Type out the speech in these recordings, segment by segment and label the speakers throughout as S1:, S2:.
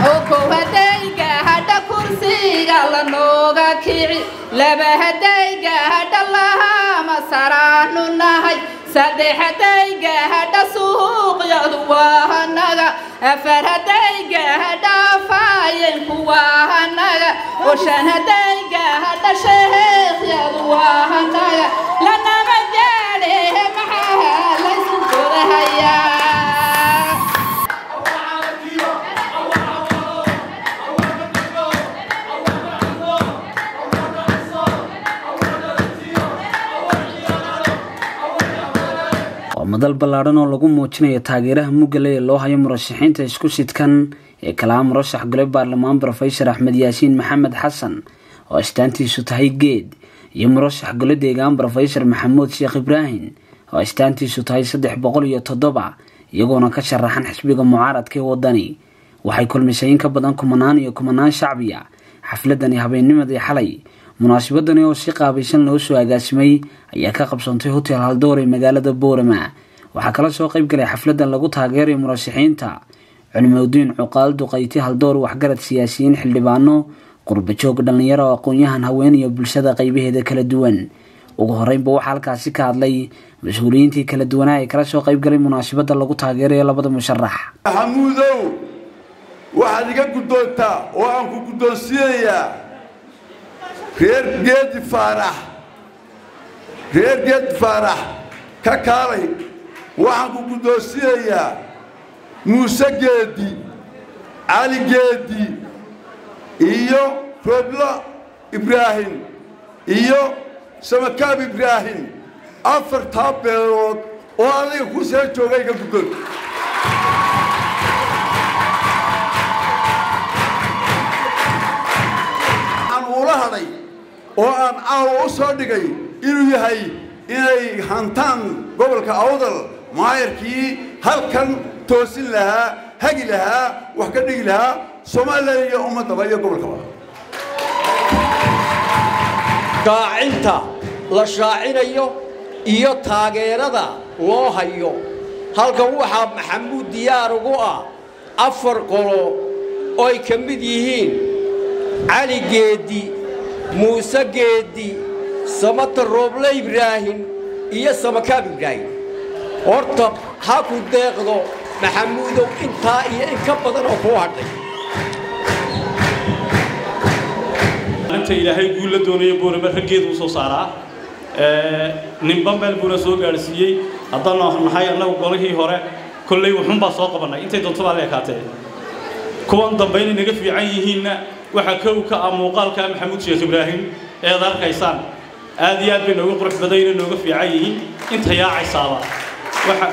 S1: kow hadayga hadha kursiga lanooga kici laba hadayga hadha lahama saraanu nahay saddex hadayga hadha suuqyadu waa hanaga afar hadayga hadha faayeenku waa hanaga oo shan hadayga hadha sheekhyadu waa hanaga lanama gaadhe maxaa laysu korahayaa
S2: waa madal ballaadhan oo lagu muujinayo taageeraha mugale ee loo hayo murashaxiinta isku sidkan ee kalaa murashax gole baarlamaan brofesor axmed yaasiin maxamed xasan oo astaantiisu tahay geed iyo murashax gole deegaan brofesor maxamuud sheekh ibraahim oo astaantiisu tahay saddex boqol iyo toddoba iyagoona ka sharaxan xisbiga mucaaradka ee wadani waxay kulmisay in ka badan kumanaan iyo kumanaan shacbiya xafladani habeennimadii xalay munaasabadani oo si qaabaysan loo soo agaasimay ayaa ka qabsantay hotel haldoor ee magaalada boorama waxaa kala soo qayb galay xafladan lagu taageerayo murashaxiinta culimadiin cuqaal duqayti haldoor waxgarad siyaasiyiin xildhibaano qurbajoog dhallinyaro oo aqoon-yahan haween iyo bulshada qaybaheeda kala duwan ugu horeynba waxaa halkaasi ka hadlay mas-uuliyiintii kala duwanaa ee kala soo qayb galay munaasabada lagu taageerayo labada musharax
S3: maxamuudow waxaad iga guddoontaa oo aan ku guddoonsiinayaa reer geedi faarax reer geedi faarax ka kaalay waxaan ku guddoonsiinayaa muuse geedi cali geedi iyo rooblo ibraahim iyo samakaab ibraahim afartaa beelood oo adiga ku soo jooga iga guddoon aan uula hadhay oo aan caawa u soo dhigay inuu yahay inay hantaan gobolka awdal maayarkii halkan toosin lahaa hagi lahaa wax ka dhigi lahaa somalilan iyo ummaddaba iyo gobolkaba
S4: shaacinta la shaacinayo iyo taageerada loo hayo halkan waxaa maxamuud diyaar ugu ah afar qolo oo ay ka mid yihiin cali geedi muuse geedi samata rooble ibraahim iyo samakaab ibraahim horta ha ku deeqdo maxamuudow intaa iyo in ka badan oo kuu hadhay
S5: inta ilaahay guul la doonayo boorama raggeedu u soo saaraa ninba meel buuna soo gaadhsiiyey haddaanu nahay annagu golihii hore kolley wuxuunbaa soo qabannay intay doonto baa la ekaatee kuwan dambe inay naga fiican yihiinna waxaa kow ka ah muuqaalka maxamuud sheekh ibraahim eed arkaysaan aad iyo aad bay nooga qurux badayna nooga fiican yihiin inta yaacaysaaba waxa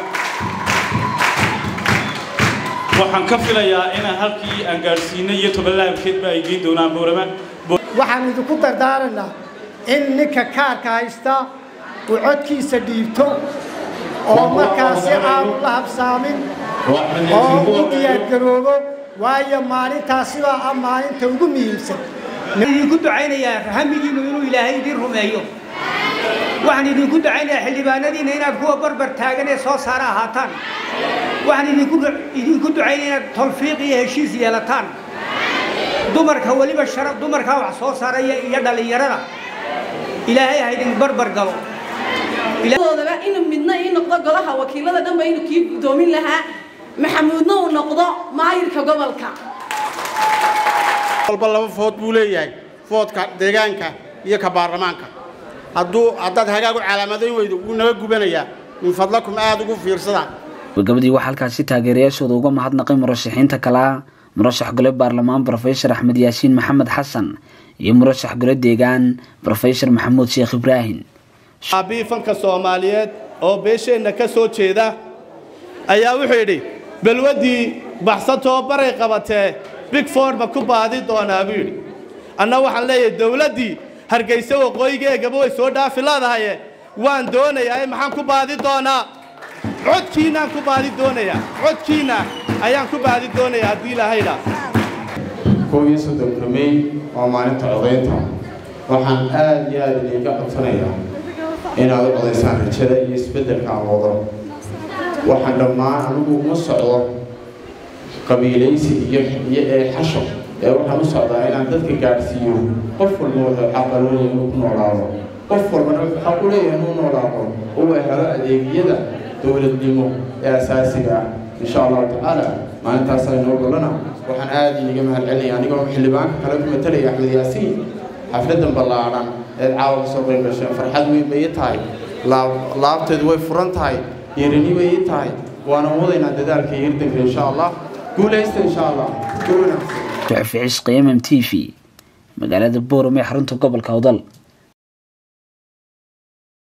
S5: waxaan ka filayaa inaan halkii aan gaadhsiinay iyo tobanlaabkeedba ay geyn doonaan boorama
S6: waxaan idinku dardaarannaa in ninka kaarka haysta uu codkiisa dhiibto oo markaasi aanu la habsaamin oo u diyaargaroobo waayo maalintaasibaa ah maalinta ugu muhiimsan
S7: idinku ducaynayaa hamigiinnu inuu ilaahay idin rumeeyo waxaan idinku ducaynayaa xildhibaanadiinna inaad kuwa barbar taagan ee soo saara ahaataan waxaan idinku idinku ducaynaya inaad tawfiiq iyo heshiis yeelataan dumarka weliba shara dumarkaa wax soo saaraya iyo dhallinyarada ilaahay ha idin barbar galo
S8: doodaba inuu midna ii noqdo golaha wakiilada dhanba inuu kii guddoomin lahaa maxamuudna uu noqdo maayirka gobolka
S9: walba laba food buu leeyahay foodka deegaanka iyo ka baarlamaanka hadduu haddaad hagaagu calaamadayn weydo wuu naga gubanayaa min fadlakum aada ugu fiirsada
S2: gabagabadii waxaa halkaasi taageerayaashooda uga mahadnaqay murashaxiinta kalaa murashax gole baarlamaan brofesor axmed yaasiin maxamed xasan iyo murashax gole deegaan brofesor maxamuud sheekh ibraahim
S10: aabii fanka soomaaliyeed oo beesheenna ka soo jeeda ayaa wuxuu yidhi balwaddii baxsatoo baray qabatee big ford ma ku baadi doonaa buu yidhi anna waxaan leeyahay dawladdii hargayse waqooyigeegaba way soo dhaafi leedahaye waan doonayaa maxaan ku baadi doonaa codkiinnaan ku baadi doonayaa codkiinna ayaan ku baadi doonayaa haddii ilaahayda
S11: koob iyo soddonka mey waa maalinta codaynta waxaan aad iyo aad idinka codsanayaa inaad u codaysaan rajada iyo isbeddelka aan wado waxaan dhammaan anigu uma socdo qabiilaysi iyo iyo ee xasho ee waxaan u socdaa inaan dadka gaadhsiiyo qof walba wuxuu xaqaloonaya inuu ku noolaado qof walbana wuxuu xaq u leeyahay inuu noolaado oo uu helo adeegyada dowladnimo ee asaasiga ah insha allahu tacaala maalintaas aynoo golana waxaan aad iniga mahad celinaya anigoo xildhibaanka kale ku matalaya axmed yaasiin xafladan ballaadhan eed caawa kasoo qayb gasheen farxad weyn bay ii tahay laabteedu way furan tahay yeerini bay ii tahay waana wadaynaa dadaalka iyo hirdanka insha allah guulaysta insha allah guul wanaagsan
S2: duxufi cisqi mm t v magaalada boorame xarunta gobolka awdal